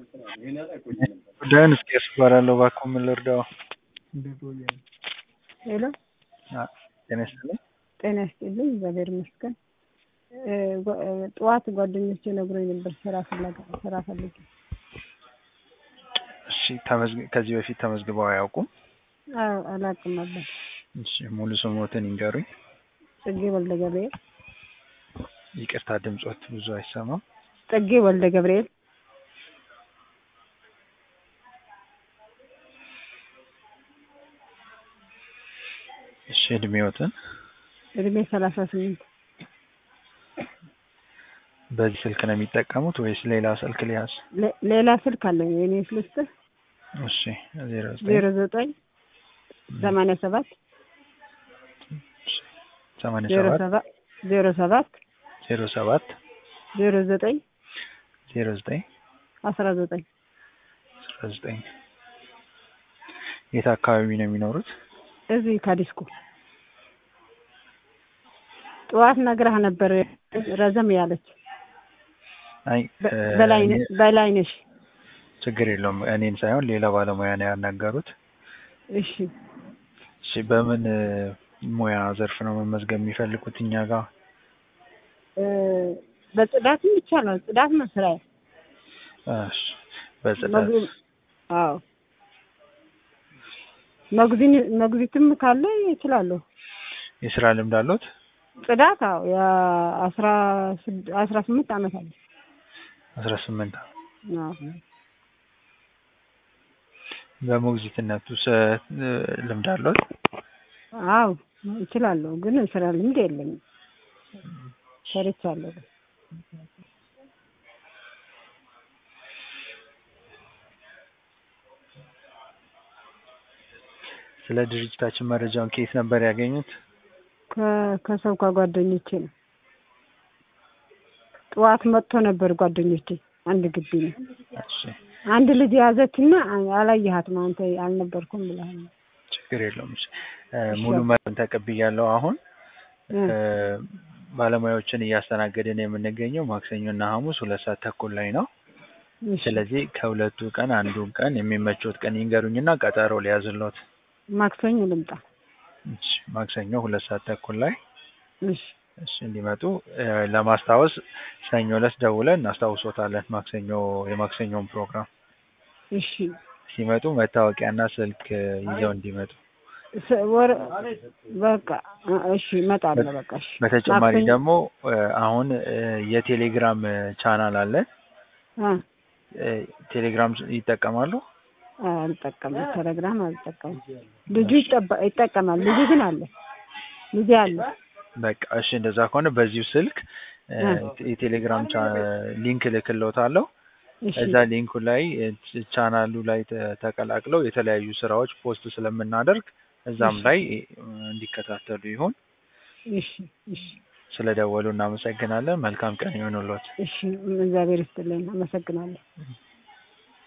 ጉዳዩን እስቄስ እባላለሁ። እባክዎ ምን ልርዳዎ? ሄሎ አ- ጤና ይስጥልኝ። ጤና ይስጥልኝ። እግዚአብሔር ይመስገን። እ ጓ- እ ጠዋት ጓደኞቼ ነግሮኝ ነበር ስራ ፍለጋ ስራ ፈልጌ። እሺ ተመዝግ- ከዚህ በፊት ተመዝግበው አያውቁም? አዎ አላውቅም ነበር። እሺ ሙሉ ስሞትን ይንገሩኝ። ጽጌ ወልደ ገብርኤል ይቅርታ ድምጾት ብዙ አይሰማም። ጽጌ ወልደ ገብርኤል እሺ እድሜዎትን እድሜ ሰላሳ ስምንት በዚህ ስልክ ነው የሚጠቀሙት ወይስ ሌላ ስልክ ሊያዝ? ሌ- ሌላ ስልክ አለኝ የኔ ስልክ እሺ ዜሮ ዜሮ ዘጠኝ ዘጠኝ ሰማንያ ሰባት ሰማንያ ዜሮ ሰባት ሰባት ዜሮ ሰባት ዜሮ ሰባት ዜሮ ዘጠኝ ዜሮ ዘጠኝ አስራ ዘጠኝ አስራ ዘጠኝ የት አካባቢ ነው የሚኖሩት? እዚህ ካዲስኮ ጠዋት ነግረህ ነበር ረዘም ያለች አይ በ- እ፣ በላይነ- እኔ- በላይነሽ ችግር የለውም እኔን ሳይሆን ሌላ ባለሙያ ነው ያናገሩት። እሺ እሺ በምን እ፣ ሙያ ዘርፍ ነው መመዝገብ የሚፈልጉት እኛ ጋር? እ፣ በጽዳትም ይቻላል ጽዳት ነው ስራዬ እሺ በጽዳት መግቢ- አዎ መግዚን መግዚትም ካለ ይችላለሁ። የስራ ልምድ አሉት? ጽዳት አዎ የአስራ ስድ- አስራ ስምንት ዓመት አለ። አስራ ስምንት አዎ በሞግዚትነቱ ስ- እ፣ ልምድ አሉት? አዎ ይችላለሁ፣ ግን ስራ ልምድ የለኝም። ሰርቻለሁ። ስለ ድርጅታችን መረጃውን ከየት ነበር ያገኙት? ከ- ከሰው ከጓደኞቼ ነው። ጠዋት መጥቶ ነበር ጓደኞቼ። አንድ ግቢ ነው። እሺ አንድ ልጅ የያዘችና አላየሃትም አንተ አልነበርኩም ብለሃል። ችግር የለውም። እሺ እ፣ ሙሉ መረጃውን ተቀብያለሁ። አሁን እ፣ እ፣ ባለሙያዎችን እያስተናገድን የምንገኘው ማክሰኞ እና ሐሙስ ሁለት ሰዓት ተኩል ላይ ነው። እሺ። ስለዚህ ከሁለቱ ቀን አንዱን ቀን የሚመቾት ቀን ይንገሩኝና ቀጠሮ ሊያዝሎት። ማክሰኞ ልምጣ። እሺ ማክሰኞ ሁለት ሰዓት ተኩል ላይ እሺ እሺ እንዲመጡ እ፣ ለማስታወስ ሰኞ ዕለት ደውለን እናስታውሶታለን። ማክሰኞ የማክሰኞውን ፕሮግራም እሺ። ሲመጡ መታወቂያና ስልክ እ፣ ይዘው እንዲመጡ። ስ- ወር በቃ እ፣ እሺ እመጣለሁ። በቃ እሺ። በተጨማሪ ማክሰኞ- ደግሞ እ፣ አሁን እ፣ የቴሌግራም እ፣ ቻናል አለን። አ እ፣ ቴሌግራም ይጠቀማሉ? አልጠቀምም። ቴሌግራም አልጠቀምም። ልጁ ይጠባ- ይጠቀማል። ልጁ ግን አለ ልጅ አለ። በቃ እሺ፣ እንደዛ ከሆነ በዚሁ ስልክ እ፣ እ። የቴሌግራም ቻ- ሊንክ እልክልዎታለሁ። እሺ እዛ ሊንኩ ላይ እ፣ ቻናሉ ላይ ተ- ተቀላቅለው የተለያዩ ስራዎች ፖስት ስለምናደርግ እዛም እሺ። ላይ እ፣ እንዲከታተሉ ይሁን። እሺ እሺ ስለደወሉ እናመሰግናለን። መልካም ቀን ይሁንልዎት። እሺ። እግዚአብሔር ይስጥልኝ። አመሰግናለሁ።